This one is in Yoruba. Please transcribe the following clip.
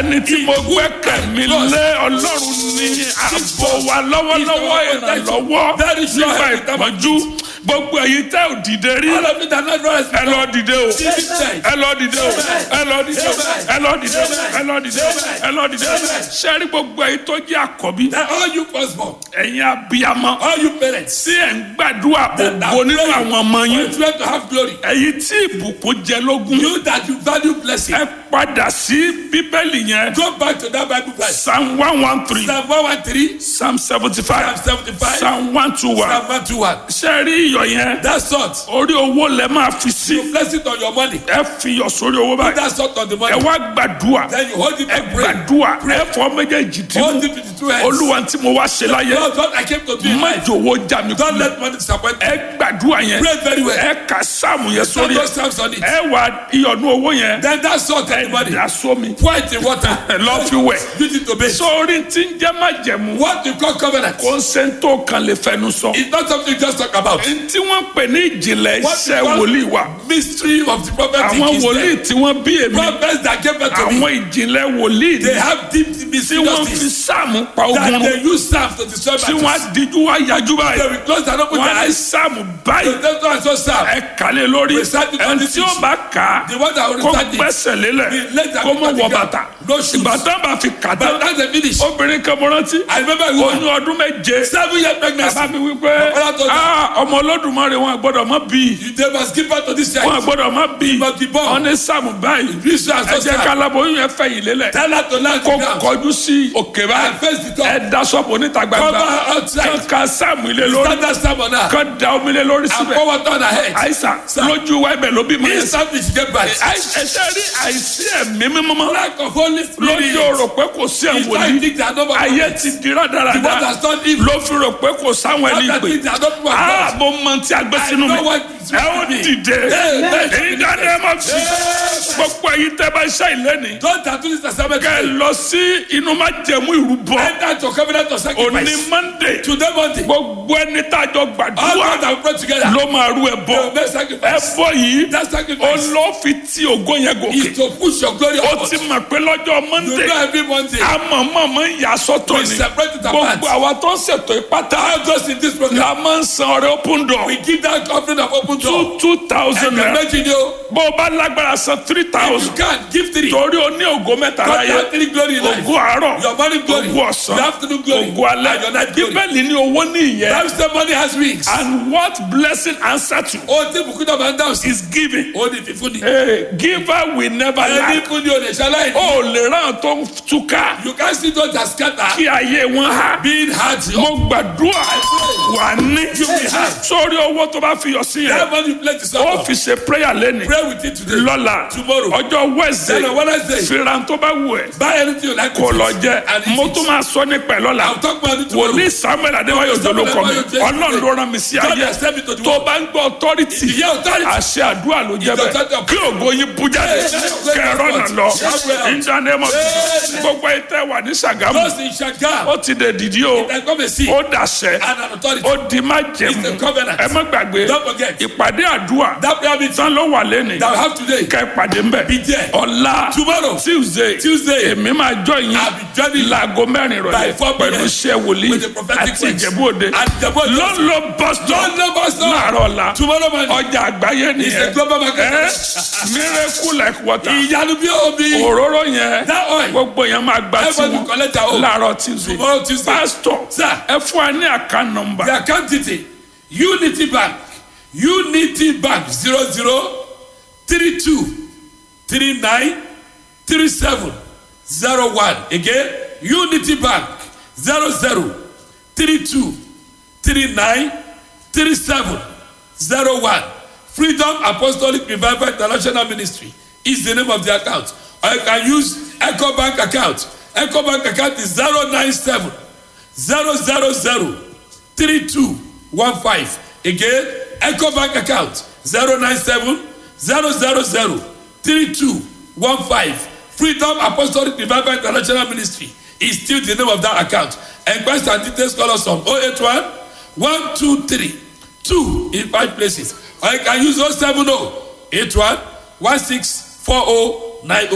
ẹni tí mo gbẹ́kẹ̀ mi lé ọlọ́run ní ààbò wa lọ́wọ́lọ́wọ́ ìrànlọ́wọ́ Very sure nígbà help. ìpọ́njú gbogbo èyí tẹ́ ò dìde rí All of it are not rise. ẹ lọ dìde o Amen. ẹ lọ dìde o ẹ lọ dìde o ẹ lọ dìde o ẹ lọ dìde o ẹ lọ dìde o sẹ́rí gbogbo èyí tó jẹ́ àkọ́bí That all you firstborn, ẹ̀yin abiyamọ all you parents, tí ẹ̀ ń gbàdúrà ògo nínú àwọn ọmọ for yín your children to have glory. èyí tí ìbùkún jẹ lógún You that you value blessing, ẹ padà sí bíbélì yẹn go back to that Bible verse. psalm one one three Psalm 113, psalm seventy five Psalm 75, psalm one two one Psalm 121. sẹ́rí iyọ̀ yẹn That salt, orí owó lẹ máa fi sí you place it on your money. ẹ fi iyọ̀ sórí owó báyìí That salt on the ẹ money. wá gbàdúrà Then you hold it ẹ and pray. gbàdúrà ẹ fọ méjèèjì tí Hold mú it with the two hands. olúwa tí mo wá ṣe láyé Lord, what I came to do in má life. jòwó já mi Don't kú let money disappoint me. ẹ gbàdúrà yẹn Pray very well. ẹ kà sáàmù yẹn Don't sórí go ẹ Psalms on it. ẹ wà iyọ̀nù owó yẹn Then that salt on the money. dà sómi Pour it in water. ẹ lọ fi wẹ̀ Use it to bathe. sórí tí ń jẹ́ májẹ̀mú What you call covenant kò ń ṣe ń tó kan lè fẹnu sọ is not something you just talk about. tí wọ́n pè ní ìjìnlẹ̀ What iṣẹ́ you call wòlíì wa mystery of the prophetic àwọn is wòlíì there. tí wọ́n bí èmi Prophets that gave birth to me, àwọn ìjìnlẹ̀ wòlíì they ni have deep tí mystery wọ́n fi justice sáàmù pa ogun that run they use staff to destroy tí wọ́n á battles. díjú wá yájú They báyìí will close and open wọ́n their á ní eyes. sáàmù báyìí The devil has just staff. ẹ kàlẹ́ lórí Recite it on ẹni the tí ó six. bá kà á The one that will kó recite it. gbẹ́sẹ̀ lélẹ̀ The leg that kó mọ̀ will wọ recite it. bàtà No shoes. ìgbà tán bá fi kà But tán that's the finish. obìnrin kan mo rántí I remember a oyún woman, ọdún méje seven year pregnancy. bàbá mi wí pé Bàbá tó dà. "Ah, ọmọ olódùmarè wọn gbọ́dọ̀ mọ́ bí They must give birth to this wọn child. gbọ́dọ̀ mọ́ bí must be born. wọn ní sáàmù báyìí This child ẹ so jẹ́ sad. ká láboyún yẹn fẹ̀yìn lélẹ̀ Tell her to land kó the ground. kọjú sí òkè And báyìí face the top. ẹ da sọ́pọ̀ níta Cover gbangba her outside. kán ka sáàmù ilé lórí Stand that stab on her. kán da omi lé lórí And síbẹ̀ pour water on her head. àìsàn Sir. lójú wa ibẹ̀ ló bí mọ́ yẹn sí. Instantly she get back. ẹsẹ̀ rí àìsí ẹ̀mí mímọ́ Lack of Holy lójú Spirit. rò pé kò sí It's ẹ̀wọ̀n like ní things that nobody ayé knows. ti di The one rádaràda that's done evil. ló fi rò pé kò sáwọn ẹni Other pè things that don't work out. ààbò mọ tí a gbé sínú mi know what is ẹ ó with me. dìde Amen. èyí dáná ẹ má fi gbogbo ẹ̀yin tẹ́ bá ṣe ìlẹ́ni Don't tattoo this testament. kẹ́ ẹ lọ sí inú má jẹ̀mú ìrúbọ Enter to covenant of òní sacrifice. monday Today Monday. gbogbo ẹni tá a jọ All gbàdúrà God have brought together. ló máa rú ẹ They will bọ make ẹ sacrifice. bọ yìí That sacrifice olófin tí ògo yẹn gòkè is to push your glory ó upward. ti mọ̀ pé lọ́jọ́ You monday know every Monday. amọ̀mọ̀mọ̀ ń yà sọ́tọ̀ We ni separate it apart. gbogbo àwa tó ń ṣètò ìpátá All those in this program. la máa ń san ọrẹ open door We give that offering of open door. two two thousand And naira imagine you. bó o bá lágbára san three If you thousand can, give three. torí o ní ògo mẹ́ta God láyé have three glory in life. ògo àárọ̀ Your morning glory. ògo ọ̀sán Your afternoon glory. ògo alẹ́ And your night glory. bíbélì ní owó ní ìyẹn Bible say money has wings. and what blessing answer to Ó ti bùkún náà máa ń dáhùn sí. is giving Ó ní fífún ni. hey, giver will never Ẹni lack fún ni o lè ṣaláì ní. o lè ràn tó ń túká You can see those that scatter. kí ayé wọn há Being hard. mo gbàdúrà wà ní sórí owó tó bá fi yọ sí That yẹn money you play to ó suffer. fi ṣe prayer lẹ́nu Pray with it today. lọ́la Tomorrow. ọjọ́ wednesday Then on Wednesday. fìràn tó bá wù ẹ́ Buy anything you like. kò with lọ it. jẹ And eat mo it. tún máa sọ nípa ẹ̀ lọ́la I'll talk about it tomorrow. wòlíì samuel adéwáyò Samuel dolókọ mi Adéwáyò Jésù. ọlọ́run ló rán mi sí God ayé has sent me to the tó world. bá ń gbọ́ authority If you hear authority, àṣẹ àdúrà ló jẹ́ It's bẹ́ẹ̀ authority. kí ògo yín bú jáde Yes, yes, kẹrọ yes, náà yes. lọ Yes. ìdánimọ̀ Yes. gbogbo ìtẹ́ wà ní sàgámù Those in Shagam. ó ti dè dìdí o They come and see. ó dàṣẹ And an authority. ó di má jẹ̀mú It's a covenant. ẹ má gbàgbé Don't forget. ìpàdé àdúrà That prayer meeting tán ló wà lẹ́nu that we have today. kẹ́ ìpàdé ń bẹ̀ Be there. ọ̀la Tomorrow. tuesday Tuesday. èmi máa jọ yín I'll be joining you láago mẹ́rin by rọ̀lẹ́ 4 p.m. pẹ̀lú iṣẹ́ wòlíì with the prophetic àti words. ìjẹ̀bú òde And Ìjẹ̀bú Òde. lọ́nlọ́ bọ́sítọ̀ Don't know about stuff. láàárọ̀ ọ̀la Tomorrow morning. ọjà àgbáyé It's a nìyẹn global market. ẹ miracle like water Ìyanu bí omi. òróró yẹn That oil. gbogbo yẹn máa gba Everybody tiwọn collect their own. láàárọ̀ tuesday Tomorrow Tuesday. pastor Sir. ẹ fún wa ní àká nọmba The account detail. Unity Bank. Unity Bank. Zero zero three two three nine three seven zero one. Again. Unity Bank. Zero zero three two three nine three seven zero one. Freedom Apostolic Revival International Ministry is the name of the account. Or you can use Echo Bank account. Echo Bank account is zero nine seven zero zero zero three two one five. Again, Echo Bank account zero nine seven zero zero zero three two one five. Freedom Apostolic Revival International Ministry is still the name of that account. Enquest and details call us on 081 123 2 in five places. Or you can use 070 81 1640 90.